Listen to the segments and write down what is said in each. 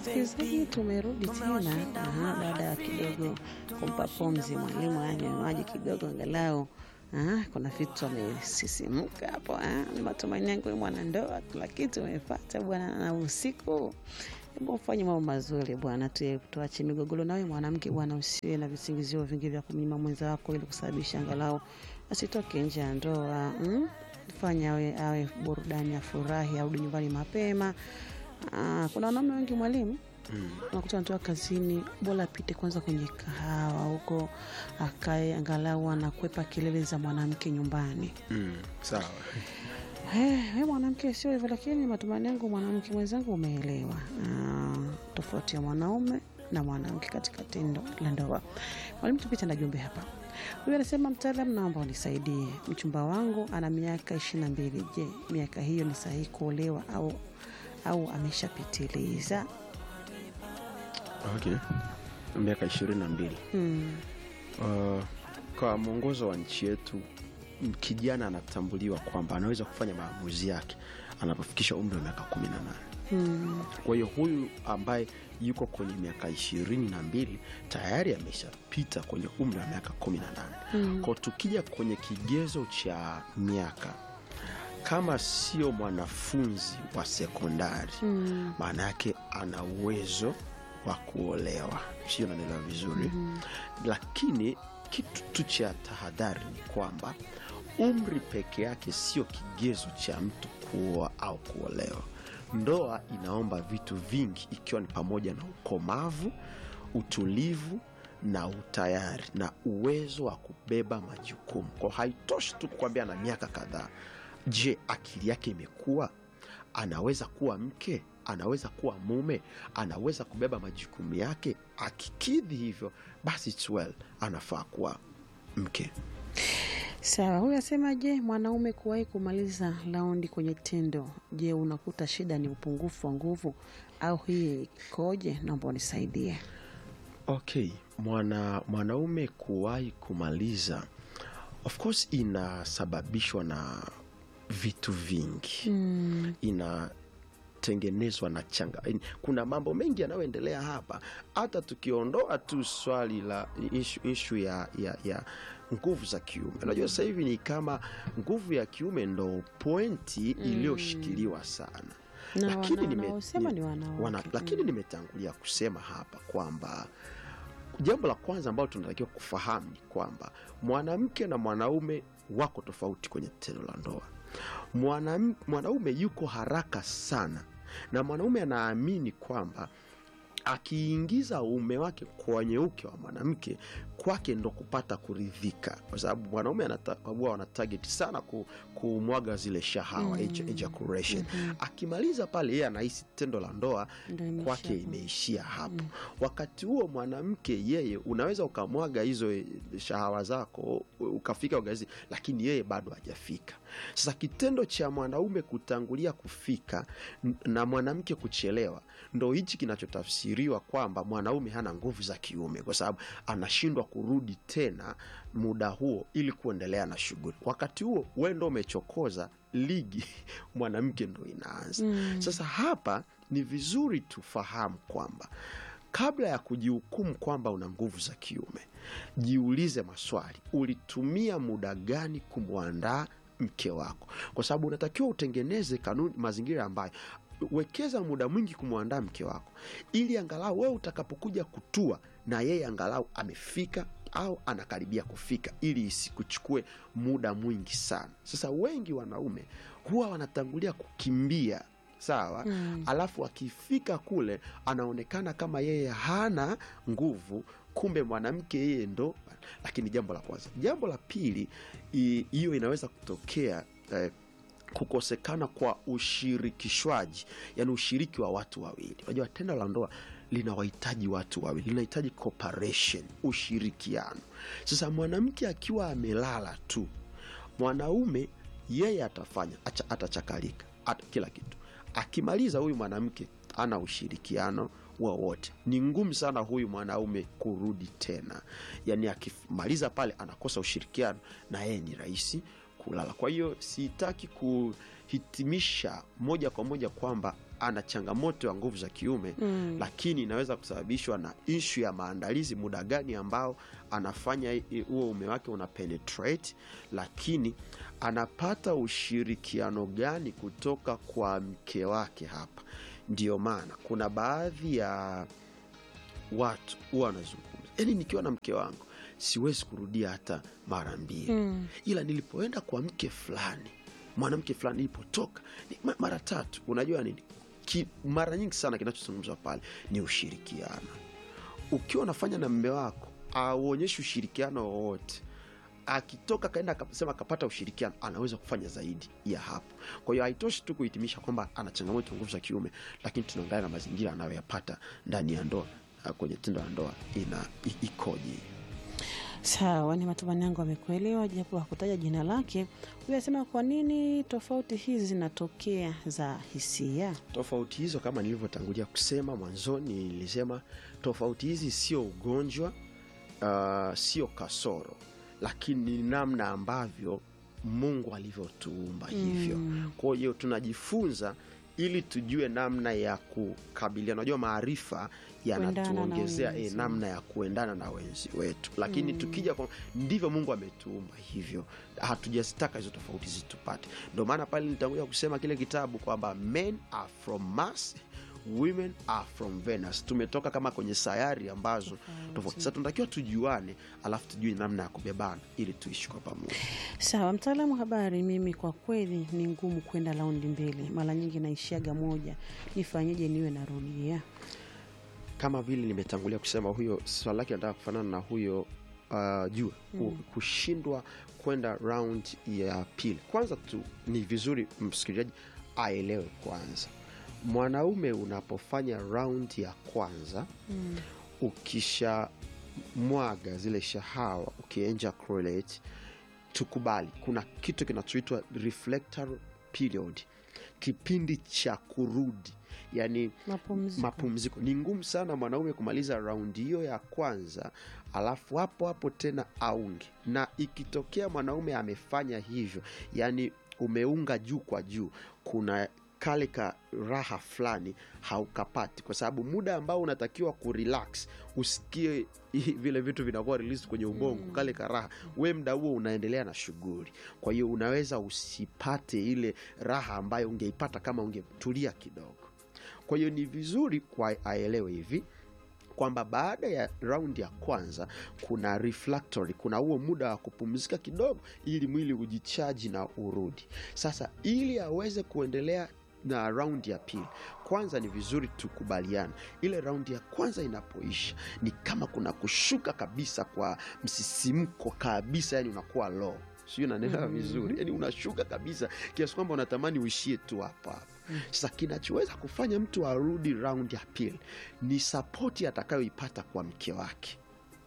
Msikilizaji, tumerudi tena aha, baada ya kidogo kumpa pumzi mwalimu anywe maji kidogo, angalau ah, kuna vitu amesisimuka hapo. ah. Ni matumaini yangu wewe mwanandoa, kila kitu umepata bwana, na usiku Hebu ufanye mambo mazuri bwana, tu- tuache migogoro. Nawe mwanamke bwana, usiwe na visingizio vingi vya kumnyima mwenza wako ili kusababisha angalau asitoke nje ya ndoa mm? Fanya awe, awe burudani, afurahi, arudi nyumbani mapema. Ah, kuna wanaume wengi mwalimu unakuta anatoka kazini, bora apite kwanza kwenye kahawa huko, akae angalau anakwepa kelele za mwanamke nyumbani. Mm, sawa. Eh, we mwanamke sio hivyo, lakini matumaini yangu mwanamke mwenzangu umeelewa ah, tofauti ya mwanaume na mwanamke katika tendo la ndoa. Mwalimu, tupite na jumbe hapa. Huyu anasema mtaalam, naomba unisaidie, mchumba wangu ana miaka ishirini na mbili. Je, miaka hiyo ni sahihi kuolewa au au ameshapitiliza? Okay. Miaka ishirini na mbili. Mm. Uh, kwa mwongozo wa nchi yetu m- kijana anatambuliwa kwamba anaweza kufanya maamuzi yake anapofikisha umri wa miaka kumi na nane. Mm. Kwa hiyo huyu ambaye yuko kwenye miaka ishirini na mbili tayari ameshapita kwenye umri wa miaka kumi na nane. Mm. Kwa tukija kwenye kigezo cha miaka, kama sio mwanafunzi wa sekondari Mm. maana yake ana uwezo wa kuolewa, sio? Nanielewa vizuri lakini kitu tu cha tahadhari ni kwamba umri peke yake sio kigezo cha mtu kuoa au kuolewa. Ndoa inaomba vitu vingi, ikiwa ni pamoja na ukomavu, utulivu na utayari na uwezo wa kubeba majukumu. Kwa haitoshi tu kukwambia na miaka kadhaa. Je, akili yake imekuwa? Anaweza kuwa mke? Anaweza kuwa mume? Anaweza kubeba majukumu yake? Akikidhi hivyo, basi it's well, anafaa kuwa mke. Sawa, huyu asema, je, mwanaume kuwahi kumaliza raundi kwenye tendo, je, unakuta shida ni upungufu wa nguvu au hii ikoje? Naomba unisaidie. Okay, mwana mwanaume kuwahi kumaliza, of course, inasababishwa na vitu vingi Mm. inatengenezwa na changa. Kuna mambo mengi yanayoendelea hapa, hata tukiondoa tu swali la ishu, ishu ya, ya, ya nguvu za kiume. Unajua sasa hivi ni kama nguvu ya kiume ndo pointi iliyoshikiliwa sana Na lakini wana- nime- wanaosema ni- ni wanawake. wana- lakini nimetangulia kusema hapa kwamba jambo la kwanza ambalo tunatakiwa kufahamu ni kwamba mwanamke na mwanaume wako tofauti kwenye tendo la ndoa. Mwanam- Mwanaume yuko haraka sana, na mwanaume anaamini kwamba akiingiza uume wake kwenye uke wa mwanamke kwake ndo kupata kuridhika, kwa sababu mwanaume anata- huwa wana target sana ku, kumwaga zile shahawa eja- ejaculation. Akimaliza pale, yeye anahisi tendo la ndoa Ndio imeishia kwake hapo. imeishia hapo. Wakati huo mwanamke yeye, unaweza ukamwaga hizo eh, shahawa zako ukafika ugazi, lakini yeye bado hajafika. Sasa kitendo cha mwanaume kutangulia kufika n- na mwanamke kuchelewa, ndo hichi kinachotafsiriwa kwamba mwanaume hana nguvu za kiume, kwa sababu anashindwa kurudi tena muda huo ili kuendelea na shughuli. Wakati huo we ndo umechokoza ligi, mwanamke ndo inaanza. Sasa hapa ni vizuri tufahamu kwamba kabla ya kujihukumu kwamba una nguvu za kiume, jiulize maswali. Ulitumia muda gani kumwandaa mke wako? Kwa sababu unatakiwa utengeneze kanuni, mazingira ambayo wekeza muda mwingi kumwandaa mke wako, ili angalau wewe utakapokuja kutua na yeye angalau amefika au anakaribia kufika, ili isikuchukue muda mwingi sana. Sasa wengi wanaume huwa wanatangulia kukimbia sawa alafu akifika kule anaonekana kama yeye hana nguvu kumbe mwanamke yeye ndo lakini jambo la kwanza jambo la pili i- hiyo inaweza kutokea eh, kukosekana kwa ushirikishwaji yani ushiriki wa watu wawili unajua tendo la ndoa linawahitaji watu wawili linahitaji cooperation ushirikiano sasa mwanamke akiwa amelala tu mwanaume yeye atafanya acha- atachakalika ata, kila kitu akimaliza huyu mwanamke ana ushirikiano wowote ni ngumu sana huyu mwanaume kurudi tena yaani akimaliza pale anakosa ushirikiano na yeye ni rahisi kulala kwa hiyo sitaki kuhitimisha moja kwa moja kwamba ana changamoto ya nguvu za kiume Mm. lakini inaweza kusababishwa na ishu ya maandalizi muda gani ambao anafanya i- i- huo ume wake una penetrate lakini anapata ushirikiano gani kutoka kwa mke wake hapa ndio maana kuna baadhi ya watu huwa wanazungumza yaani nikiwa na mke wangu siwezi kurudia hata mara mbili Mm. ila nilipoenda kwa mke fulani mwanamke fulani nilipotoka ni ma- mara tatu unajua nini Ki, mara nyingi sana kinachozungumzwa pale ni ushirikiano ukiwa unafanya na mme wako auonyeshi ushirikiano wowote akitoka kaenda akasema akapata ushirikiano anaweza kufanya zaidi ya hapo kwa hiyo haitoshi tu kuhitimisha kwamba ana changamoto ya nguvu za kiume lakini tunaangalia na mazingira anayoyapata ndani ya ndoa na kwenye tendo la ndoa ina i- ikoje Sawa, ni matumaini yangu amekuelewa, japo hakutaja jina lake. Huyu anasema kwa nini tofauti hizi zinatokea za hisia? tofauti hizo kama nilivyotangulia kusema mwanzoni nilisema tofauti hizi sio ugonjwa uh, sio kasoro lakini ni namna ambavyo mungu alivyotuumba hivyo Mm. kwa hiyo tunajifunza ili tujue namna ya kukabiliana unajua maarifa yanatuongezea na e, wenzi. namna ya kuendana na wenzi wetu lakini Mm. tukija kwa ndivyo mungu ametuumba hivyo hatujazitaka hizo tofauti zitupate ndio maana pale nitangulia kusema kile kitabu kwamba men are from mars women are from venus tumetoka kama kwenye sayari ambazo tofauti sasa tunatakiwa tujuane alafu tujue namna ya kubebana ili tuishi kwa pamoja Sawa, mtaalamu wa habari, mimi kwa kweli ni ngumu kwenda raundi mbili, mara nyingi naishiaga moja. Nifanyeje niwe narudia? kama vile nimetangulia kusema huyo swali lake nataka kufanana na huyo uh, jua mm. kushindwa kwenda round ya pili kwanza tu ni vizuri msikilizaji aelewe kwanza mwanaume unapofanya round ya kwanza Mm. ukisha mwaga zile shahawa ukienja correlate tukubali kuna kitu kinachoitwa reflector period kipindi cha kurudi yani Mapumziko. mapumziko ni ngumu sana mwanaume kumaliza raundi hiyo ya kwanza alafu hapo hapo tena aunge na ikitokea mwanaume amefanya hivyo yani umeunga juu kwa juu kuna kale ka raha fulani haukapati kwa sababu muda ambao unatakiwa kurelax usikie hii- vile vitu vinakuwa released kwenye ubongo mm. kale ka raha we mda huo unaendelea na shughuli kwa hiyo unaweza usipate ile raha ambayo ungeipata kama ungetulia kidogo kwa hiyo ni vizuri kwa aelewe hivi kwamba baada ya raundi ya kwanza kuna refractory kuna huo muda wa kupumzika kidogo ili mwili ujichaji na urudi sasa ili aweze kuendelea na raundi ya pili kwanza ni vizuri tukubaliana ile raundi ya kwanza inapoisha ni kama kuna kushuka kabisa kwa msisimko kabisa yani unakuwa low sijui nanelewa Mhm. vizuri yani unashuka kabisa kiasi kwamba unatamani uishie tu hapa hapa sasa kinachoweza kufanya mtu arudi round ya pili ni sapoti atakayoipata kwa mke wake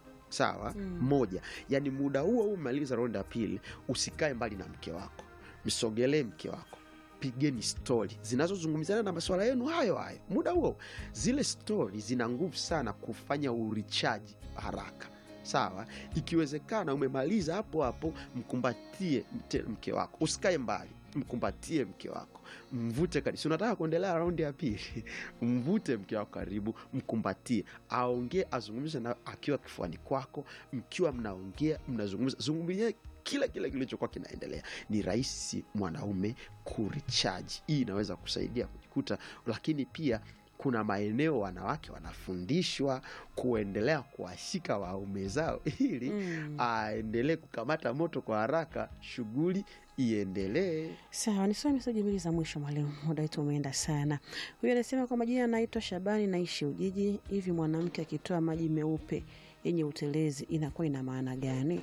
sawa Mm. moja yani muda huo huu umaliza round ya pili usikae mbali na mke wako msogelee mke wako pigeni stori zinazozungumziana na masuala yenu hayo hayo muda huo zile stori zina nguvu sana kufanya urichaji haraka sawa ikiwezekana umemaliza hapo hapo mkumbatie mte- mke wako usikae mbali mkumbatie mke wako mvute karibu si unataka kuendelea raundi ya pili mvute mke wako karibu mkumbatie aongee azungumze na akiwa kifuani kwako mkiwa mnaongea mnazungumza zungumzie kile kile kilichokuwa kinaendelea ni rahisi mwanaume kurichaji hii inaweza kusaidia kujikuta lakini pia kuna maeneo wanawake wanafundishwa kuendelea kuwashika waume zao ili Mm. aendelee kukamata moto kwa haraka shughuli iendelee Sawa, nisome meseji mbili za mwisho mwalimu, muda wetu umeenda sana. Huyu anasema kwa majina anaitwa Shabani, naishi Ujiji. Hivi mwanamke akitoa maji meupe yenye utelezi inakuwa ina maana gani?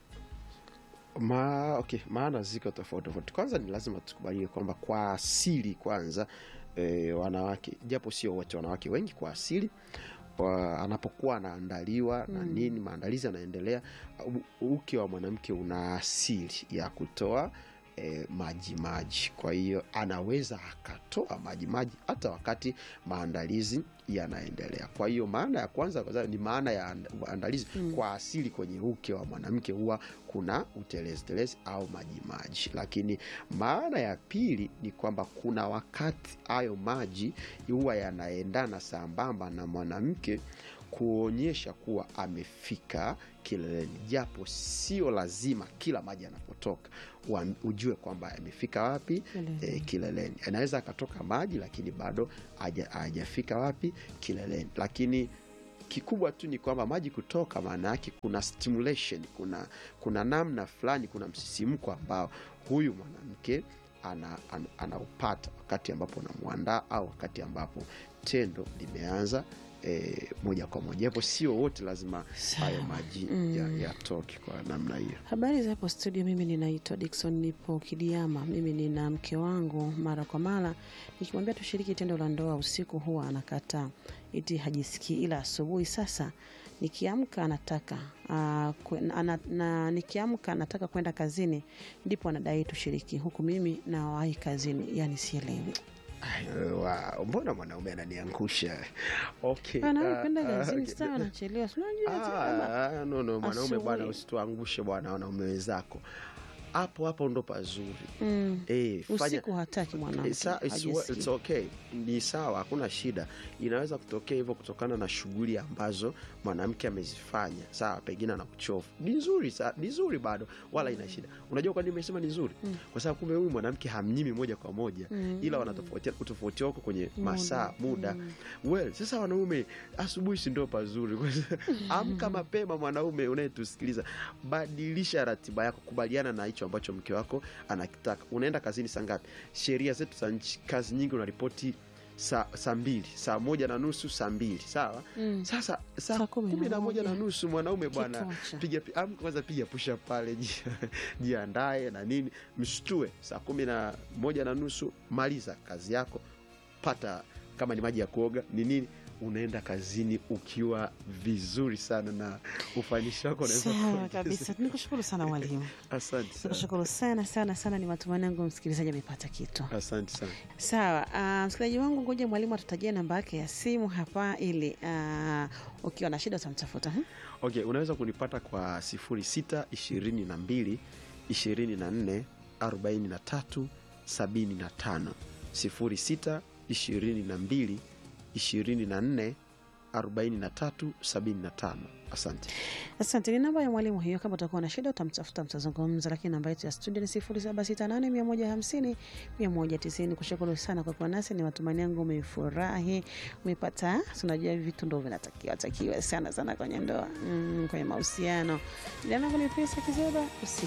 Ma, okay, maana ziko tofauti tofauti kwanza ni lazima tukubalie kwamba kwa asili kwanza e, wanawake japo sio wote wanawake wengi kwa asili wa, anapokuwa anaandaliwa na Mm. nini maandalizi yanaendelea u- uke wa mwanamke una asili ya kutoa e, maji maji. Kwa hiyo anaweza akatoa maji maji hata wakati maandalizi yanaendelea. Kwa hiyo maana ya kwanza kwa sababu ni maana ya and- maandalizi Mm. kwa asili kwenye uke wa mwanamke huwa kuna utelezi telezi au maji maji, lakini maana ya pili ni kwamba kuna wakati hayo maji huwa yanaendana sambamba na mwanamke kuonyesha kuwa amefika kileleni, japo sio lazima kila maji yanapotoka wa- ujue kwamba amefika wapi Kileleni. e, kileleni. Anaweza akatoka maji lakini bado haja- hajafika wapi kileleni, lakini kikubwa tu ni kwamba maji kutoka, maana yake kuna stimulation, kuna, kuna namna fulani, kuna msisimko ambao huyu mwanamke ana, ana, anaupata wakati ambapo unamwandaa au wakati ambapo tendo limeanza e, moja kwa moja, japo sio wote lazima hayo maji Mm. ya- yatoke kwa namna hiyo. Habari za hapo studio, mimi ninaitwa Dickson, nipo Kidiama. Mimi nina mke wangu, mara kwa mara nikimwambia tushiriki tendo la ndoa usiku huwa anakataa, iti hajisikii, ila asubuhi sasa nikiamka anataka uh, kwe, ana, na nikiamka anataka kwenda kazini, ndipo anadai tushiriki, huku mimi nawahi kazini, yani sielewi. Ay, wa- mbona mwanaume ananiangusha? Okay, Anawahi ah, kwenda ah, kazini okay. sawa, anachelewa, si unajua tu kama- Ah, no, no, mwanaume bwana, asubuhi. usituangushe bwana, wanaume wenzako hapo hapo ndo pazuri. Mm. Eh, fanya Usiku hataki mwanamke, It's, it's, hajisikii. it's okay, ni sawa, hakuna shida. Inaweza kutokea hivyo kutokana na shughuli ambazo mwanamke amezifanya, sawa, pengine ana uchovu. Ni nzuri, sa- ni nzuri bado, wala ina shida. Unajua kwa nini nimesema ni nzuri? Kwa sababu kumbe huyu mwanamke hamnyimi moja kwa moja, Mm. ila wanatofautiana, utofauti wako kwenye Muda. masaa, muda. Mm. Well, sasa wanaume, asubuhi si ndo pazuri. Kwa sababu- Amka mapema, mwanaume unayetusikiliza, badilisha ratiba yako, kubaliana na hicho ambacho mke wako anakitaka. Unaenda kazini saa ngapi? Sheria zetu za nchi, kazi nyingi unaripoti saa saa mbili, saa moja na nusu, saa mbili, sawa. Mm. Sasa saa Saa kumi na kumi na moja na moja. nusu, mwanaume bwana, Kitosha. piga amka kwanza, piga pusha pale, ji- jiandae na nini, mshtue. Saa kumi na moja na nusu, maliza kazi yako, pata kama ni maji ya kuoga ni nini, unaenda kazini ukiwa vizuri sana na ufanisi wako unaweza Sawa kuongeza. kabisa, nikushukuru sana mwalimu. Asante sana, Nikushukuru sana sana sana, ni matumaini yangu msikilizaji amepata kitu. asante sana. Sawa, ah, msikilizaji wangu, ngoja mwalimu atutajie namba yake ya simu hapa, ili ah, ukiwa na shida utamtafuta. hmm? Okay, unaweza kunipata kwa 06 22 24 43 75 06 22 24 43 75. Asante. Asante, ni namba ya mwalimu hiyo. Kama utakuwa na shida utamtafuta, mtazungumza, lakini namba yetu ya studio ni 0768 150 190. Kushukuru sana kwa kuwa nasi, ni matumaini yangu umefurahi, umepata. Unajua hivi vitu ndo vinatakiwa takiwa sana sana kwenye ndoa, mm, kwenye mahusiano. Jina langu ni Pesa Kizeba, usiku